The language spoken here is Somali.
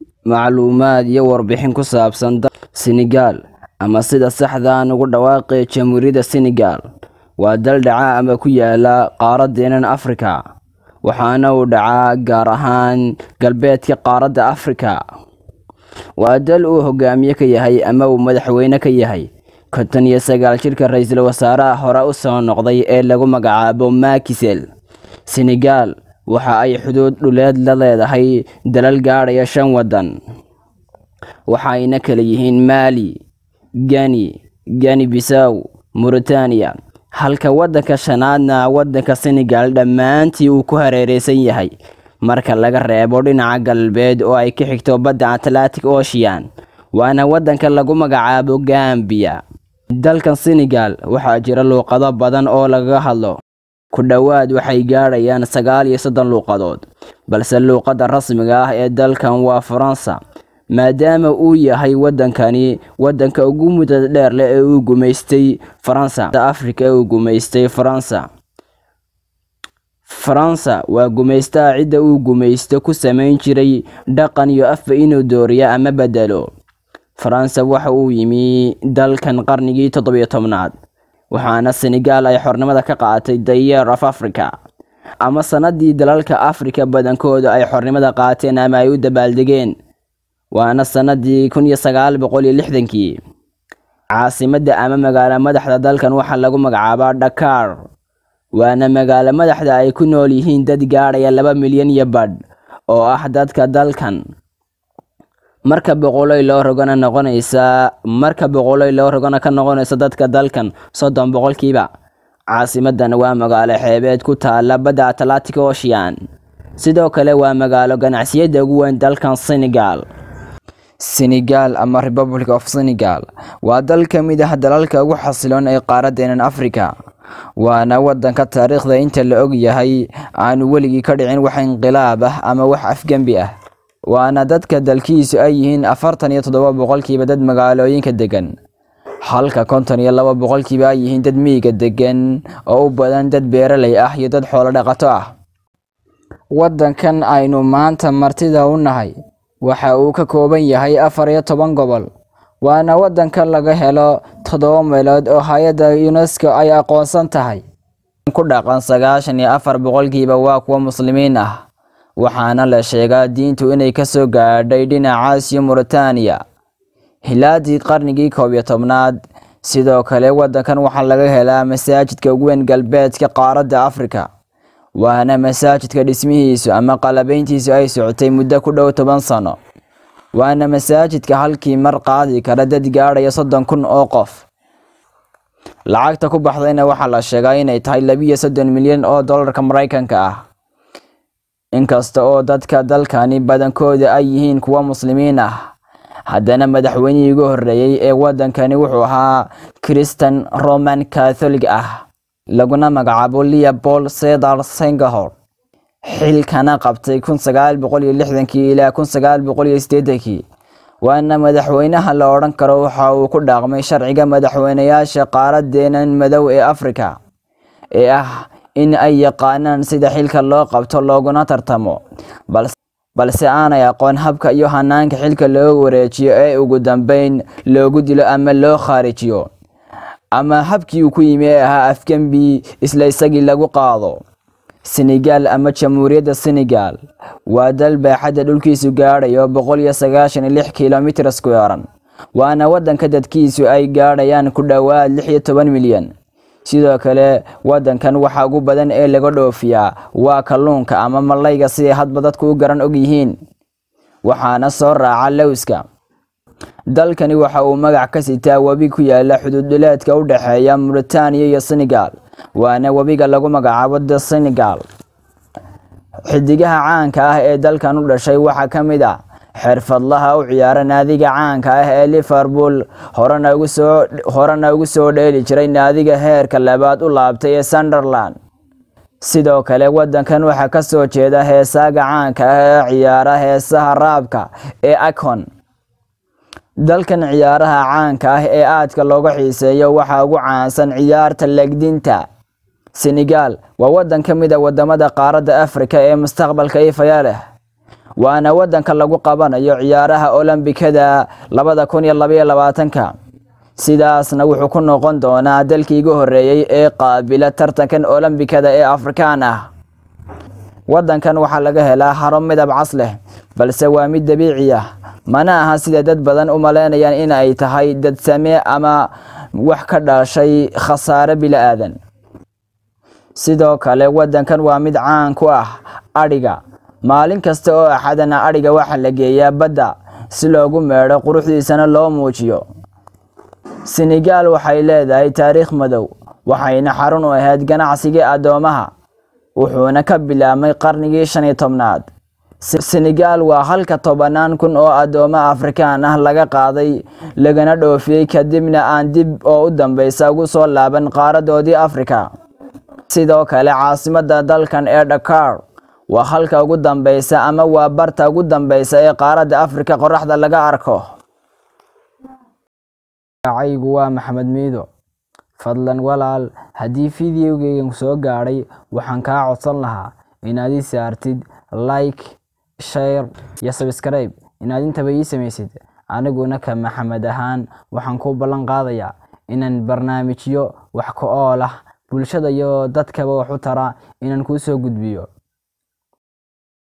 macluumaad iyo warbixin ku saabsan Senegal ama sida saxda ah ugu dhawaaqay Jamhuuriyadda Senegal waa dal dhaca ama ku yaala qaaradeenan Afrika waxaana uu dhacaa gaar ahaan galbeedka qaaradda Afrika waa dal uu hogaamiye ka yahay ama uu madaxweyne ka yahay konton iyo sagaal jirka ra-iisul wasaaraha hore u soo noqday ee lagu magacaabo Macky Sall Senegal waxa ay xuduud dhuleed la leedahay dalal gaadhaya shan waddan waxayna kala yihiin Mali Guinea Guinea Bissau Mauritania halka waddanka shanaadna waddanka Senegal dhammaantii uu ku hareeraysan yahay marka laga reebo dhinaca galbeed oo ay ka xigto badda Atlantic Ocean waana waddanka lagu magacaabo Gambia dalkan Senegal waxaa jira luuqado badan oo lagaga hadlo ku dhowaad waxay gaadhayaan sagaal iyo soddon luuqadood balse luuqadda rasmiga ah ee dalkan waa Faransa maadaama uu yahay waddankani waddanka ugu muddada dheer leh ee uu gumaystay Faransa Afrika ee uu gumaystay Faransa Faransa waa gumaystaha cidda uu gumaysto ku samayn jiray dhaqan iyo afba inuu dooriyo ama bedelo Faransa waxa uu yimi dalkan qarnigii toddobiyo tobnaad waxaana Senegal ay xornimada ka qaadatay The Year of Africa ama sanadii dalalka Afrika badankooda ay xornimada qaateen ama ay u dabaaldegeen waana sanadii kun iyo sagaal boqol iyo lixdankii caasimadda ama magaalo madaxda dalkan waxaa lagu magacaabaa Dakar waana magaalo madaxda ay ku nool yihiin dad gaadhaya laba milyan iyo badh oo ah dadka dalkan marka boqolay loo rogana noqonaysa marka boqolay loo rogana ka noqonaysa dadka dalkan soddon boqolkiiba caasimadan waa magaalo xeebeed ku taala badda Atlantic Ocean sidoo kale waa magaalo ganacsiyada ugu weyn dalkan Senegal Senegal ama Republic of Senegal waa dal ka mid ah dalalka ugu xasiloon ee qaaradeenan Afrika waana waddanka taariikhda inta la og yahay aanu weligii ka dhicin wax inqilaab ah ama wax afgembi ah waana dadka dalkiisu ay yihiin afartan iyo toddoba boqolkiiba dad magaalooyinka degan halka konton iyo laba boqolkiiba ay yihiin dad miyiga degan oo u badan dad beeraley ah iyo dad xoolo dhaqato ah waddankan aynu maanta martida u nahay waxa uu ka kooban yahay afar iyo toban gobol waana waddanka laga helo toddoba meelood oo hay-adda UNESCO ay aqoonsan tahay ku dhaqan sagaashan iyo afar boqolkiiba waa kuwa muslimiin ah waxaana la sheegaa diintu inay ka soo gaadhay dhinacaas iyo Mauritania hilaadii qarnigii koob iyo tobnaad sidoo kale waddankan waxaa laga helaa masaajidka ugu weyn galbeedka qaaradda Afrika waana masaajidka dhismihiisu ama qalabayntiisu ay socotay muddo ku dhow toban sano waana masaajidka halkii mar qaadi kara dad gaadhaya soddon kun oo qof lacagta ku baxdayna waxaa la sheegaa inay tahay labiyo soddon milyan oo dollarka maraykanka ah inkasta oo dadka dalkani badankooda ay yihiin kuwa muslimiin ah haddana madaxweynihii ugu horreeyey ee waddankani wuxuu ahaa Christian Roman Catholic ah laguna magacaabo Leopold Sedar Senghor xilkana qabtay kun sagaal boqol iyo lixdankii ilaa kun sagaal boqol iyo siddeedankii waana madaxweynaha la odhan karo waxa uu ku dhaqmay sharciga madaxweynayaasha qaaradeenan madow ee Afrika ee ah in ay yaqaanaan sida xilka loo qabto looguna tartamo balse aanay aqoon habka iyo hanaanka xilka loo wareejiyo ee ugu dambeyn loogu dilo ama loo khaarijiyo ama habkii uu ku yimi ee ahaa afgembi isla isagii lagu qaado Senegal ama Jamhuuriyadda Senegal waa dal baaxadda dhulkiisu gaadhayo boqol iyo sagaashan iyo lix kiilomitir square waana waddanka dadkiisu ay gaadhayaan ku dhowaad lix iyo toban milyan sidoo kale waddankan waxa ugu badan ee laga dhoofiyaa waa kalluunka ama malayga siday hadba dadku u garan og yihiin waxaana soo raaca lowska dalkani waxa uu magac ka sitaa webi ku yaala xuduud dhuleedka u dhexeeya Mauritania iyo Senegal waana webiga lagu magacaabo The Senegal xidigaha caanka ah ee dalkan u dhashay waxaa ka mid ah xirfadlaha u ciyaara naadiga caanka ah ee Liverpool horena ugu soo horena ugu soo dheeli jiray naadiga heerka labaad u laabtay ee Sunderland sidoo kale waddankan waxaa ka soo jeeda heesaaga caanka ah ee ciyaara heesaha raabka ee Akon dalkan ciyaaraha caanka ah ee aadka looga xiiseeyo waxaa ugu caansan ciyaarta legdinta Senegal waa waddan ka mid ah wadamada qaaradda Afrika ee mustaqbalka ifaya leh waana wadanka lagu qabanayo ciyaaraha olombikada labada kun iyo labaiyo labaatanka sidaasna wuxuu ku noqon doonaa dalkii igu horeeyey ee qaabila tartankan olombikada ee afrikaan ah wadankan waxaa laga helaa haro midab cas leh balse waa mid dabiici ah mana aha sida dad badan u malaynayaan in ay tahay dad samee ama wax ka dhashay khasaare bila-aadan sidoo kale wadankan waa mid caan ku ah adhiga maalin kasta oo axadana adhiga waxaa la geeyaa badda si loogu meedho quruxdiisana loo muujiyo senegaal waxay leedahay taariikh madow waxayna xarun u ahayd ganacsigii addoomaha wuxuuna ka bilaabmay qarnigii shan iyo tobnaad senegaal waa halka tobanaan kun oo addoomo afrikaan ah laga qaaday lagana dhoofiyey kadibna aan dib oo u dambeysa ugu soo laaban qaaradoodii afrika sidoo kale caasimada dalkan ee dhakar waa halka ugu dambeysa ama waa barta ugu dambeysa ee qaaradda afrika qoraxda laga arko caygu waa maxamed miido fadlan walaal haddii fideogeygan soo gaadhay waxaan kaa codsan lahaa inaad ii saartid like share iyo sabskribe inaad intaba ii samaysid aniguna ka maxamed ahaan waxaan ku ballan qaadayaa inaan barnaamijyo wax ka ool ah bulshada iyo dadkaba wax u tara inaan kuu soo gudbiyo